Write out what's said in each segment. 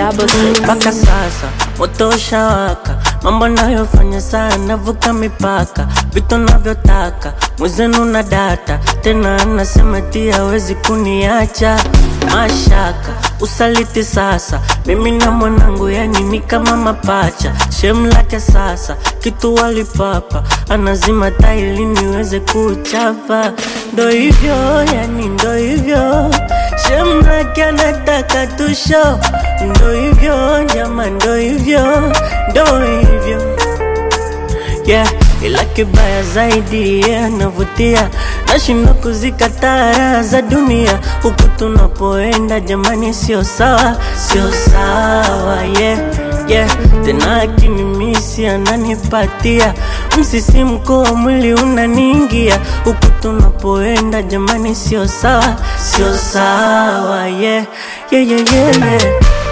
double six. mpaka sasa moto ushawaka, mambo nayofanya sana vuka mipaka, vitu navyotaka mwezenu na data tena, anasema ti hawezi kuniacha mashaka usaliti sasa, mimi na mwanangu yani ni kama mapacha, shem lake sasa kitu walipapa, anazima taili niweze kuchapa, ndo hivyo yani ndo hivyo shem lake anataka tusho, ndo hivyo nyama, ndo hivyo ndo hivyo yeah. Ila kibaya zaidi yeah, anavutia nashindwa kuzikataa raha za dunia huku tunapoenda, jamani, sio sawa, sio sawa yeah, yeah. Tena akinimisi ananipatia msisimko wa mwili unaniingia huku tunapoenda, jamani, sio sawa, sio sawa yeah, yeah, yeah, yeah, yeah.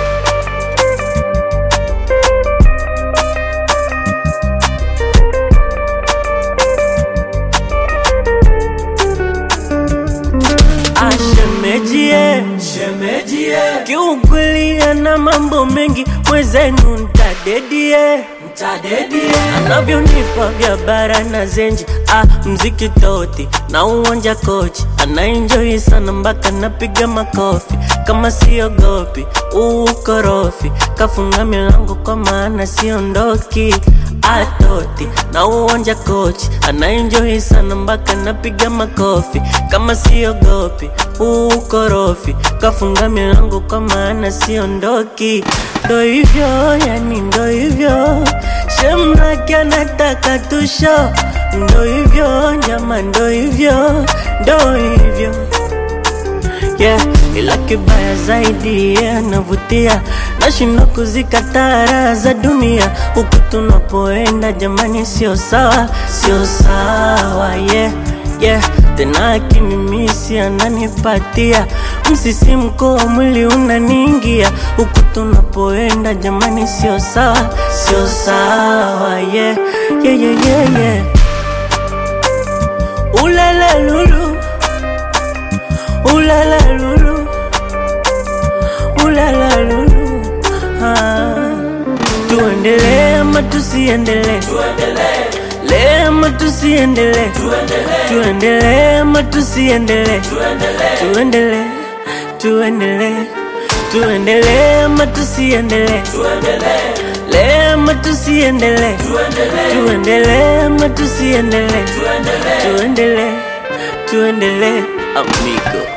Ashemejie, shemejie, kiukweli ana mambo mengi, mwezenu ntadedie, ntadedie, anavyonipa vya bara na zenji, ah, mziki toti na uwanja kochi, anaenjoi sana mpaka napiga makofi, kama siogopi ukorofi, kafunga milango kwa maana siondoki atoti na uwanja kochi anaenjoi sana mpaka napiga makofi kama siogopi ukorofi kafunga milango kwa maana siondoki ndo hivyo yani ndo hivyo shemlake anataka tusho ndo hivyo nyama ndo hivyo ndo hivyo yeah. Ila kibaya zaidi yeah, navutia nashindwa kuzikataa raha za dunia huku tunapoenda, jamani, sio sawa, sio sawa yeah, yeah. Tena akinimisi ananipatia msisimko wa mwili unaniingia huku tunapoenda, jamani, sio sawa, sio sawa yeah, yeah, yeah, yeah, yeah. Ulala lulu Ulala lulu Ulala lulu ah. Tuendelee ama tusiendelee Tuendelee ama tusiendelee Tuendelee ama tusiendelee Tuendelee Tuendelee Tuendelee ama tusiendelee Tuendelee ama tusiendelee Tuendelee ama tusiendelee Tuendelee Tuendelee amigo